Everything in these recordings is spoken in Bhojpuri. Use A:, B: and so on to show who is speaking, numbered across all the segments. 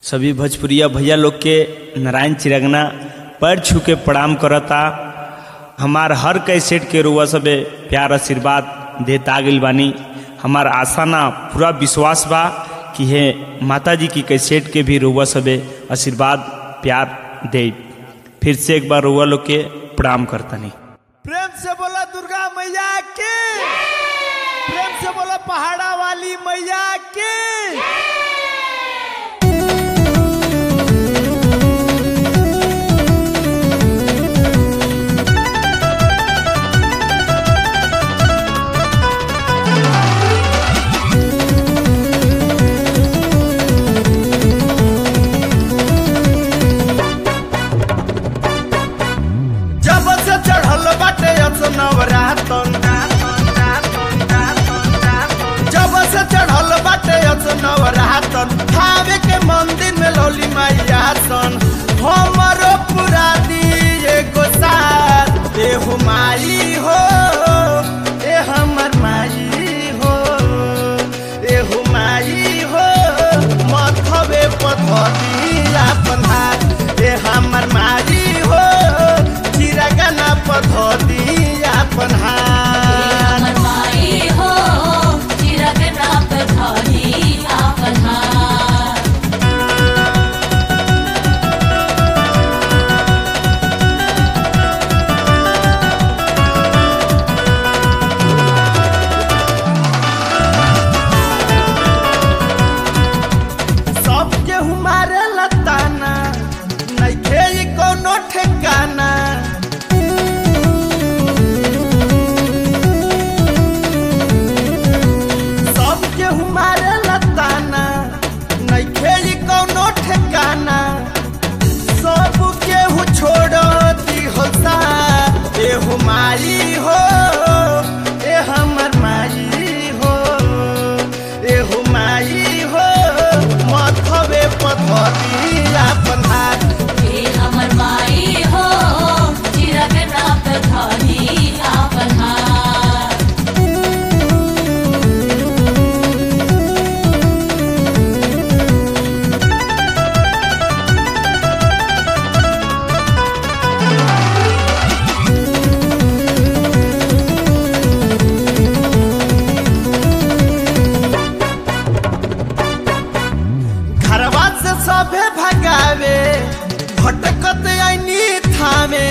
A: सभी भोजपुरिया भैया लोग के नारायण चिरगना पैर छू के प्रणाम करता हमार हर कैसेट के रुआ सबे प्यार आशीर्वाद देता गइल बानी हमार आशा ना पूरा विश्वास बा कि हे माता जी की कैसेट के भी रुआ सबे आशीर्वाद प्यार दे फिर से एक बार रुआ लोग के प्रणाम करतनी
B: प्रेम से बोला दुर्गा मैया की प्रेम से बोला पहाड़ा वाली मैया की जब से चढ़ल बाटे नवरातन जब से चढ़ल बाटे नवरातन भावे के मंदिर में लौली मैया सन हमरो पूरा दिए को साथ ए हो माई हो ए हमर माई हो ए हो माई हो मथवे पथरी अपन हाथ ए हमर माई हो चिरगना पथरी अपन हाथ
C: हमर माई हो चिरगना पे धरी आपन हाथ
B: सबके हमारे लताना नइखे ई कोनो ठिकाना सबके हमारे लताना नइखे ई कोनो ठिकाना सबके हु छोड़ दी हो सा ए हो माई हो ए हमर माई हो ए हो माई हो मथवे पथरी अपन हाथ
C: हे हमर माई हो चिरगना पे धरी आपन हाथ
B: घरवा से सभे भगावे भटकत आईनी थामे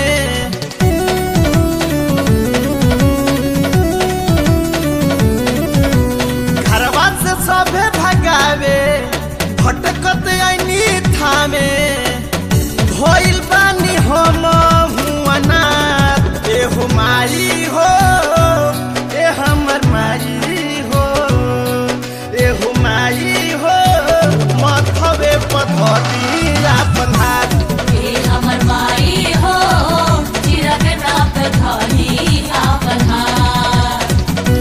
B: घरवा से सभे भगावे भटकत आईनी थामे भइल बानी हम हुआना ए हो माई हो ए हमर माई हो ए हो माई हो मथवे पथरी अपन हाथ
C: हे हमर माई हो चिरगना पे धरी आपन हाथ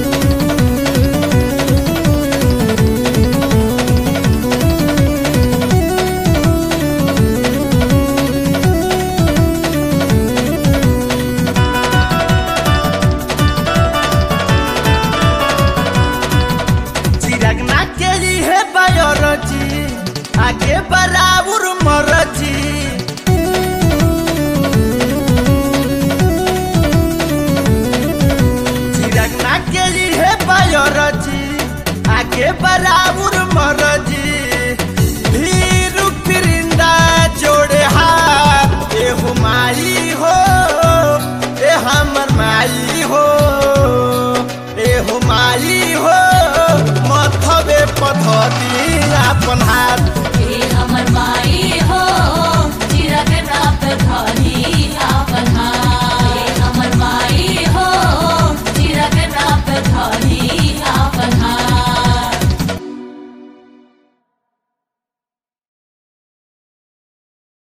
B: चिरगना के लिए बायोलॉजी आगे बराबर मरजी चिरगना के लिए बायोलॉजी आगे बराबर मरजी